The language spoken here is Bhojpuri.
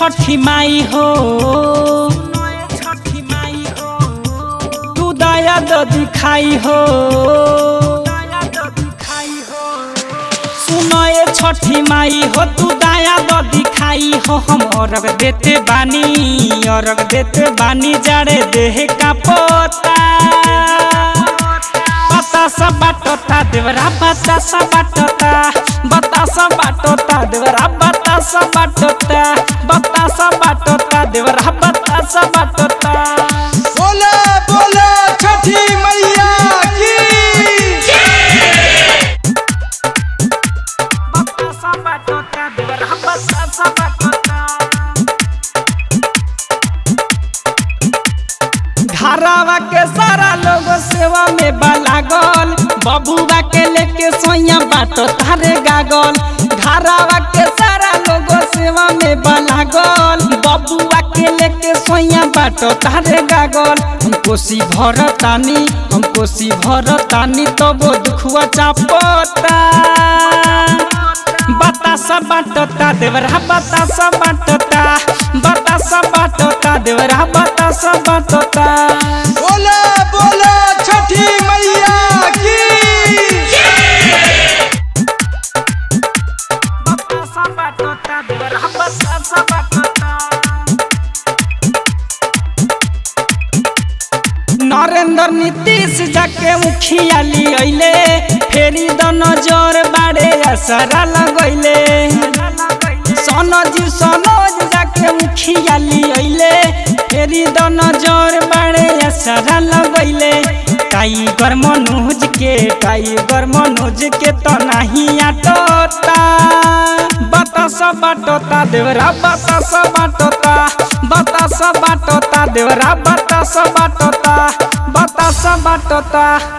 छठी माई हो तू दया दो दिखाई हो सुनो ये छठी माई हो तू दया दो दिखाई हो हम औरग देते बानी औरग देते बानी जाड़े देह का पोता बतासा बाटोता देवरा बतासा बाटोता बतासा बाटोता देवरा बतासा बाटोता बतासा बाटोता देवरा बतासा बाटोता बोले बोले छठी मैया की बतासा बाटोता देवरा बतासा बाटोता घरावा के सारा लोग सेवा में बालागल बबुआ के लेके सोया बाटो तारे गागल घरावा के सारा लोग सेवा में बालागल बबुआ के लेके सोया बाटो तारे गागल हम कोसी भरतानी हम कोसी भरतानी तो वो दुखुआ चापता बतासा बाटोता देवरा बतासा बाटोता बतासा बाटोता देवरा बतासा बाटोता बोले बोले छठी मैया की बतासा बाटोता देवरा बतासा बाटोता नरेंद्र नीतीश जाके मुखिया लियले फेरी द नजर बाड़े असरा लगैले सनोज सनोज जाके मुखिया लियले फेरी द नजर बाड़े असरा लगैले टाइगर मनोज के टाइगर मनोज के तो नहीं आटोता बतासा बाटोता देवरा बतासा बाटोता बतासा बाटोता देवरा बतासा बाटोता बतासा बाटोता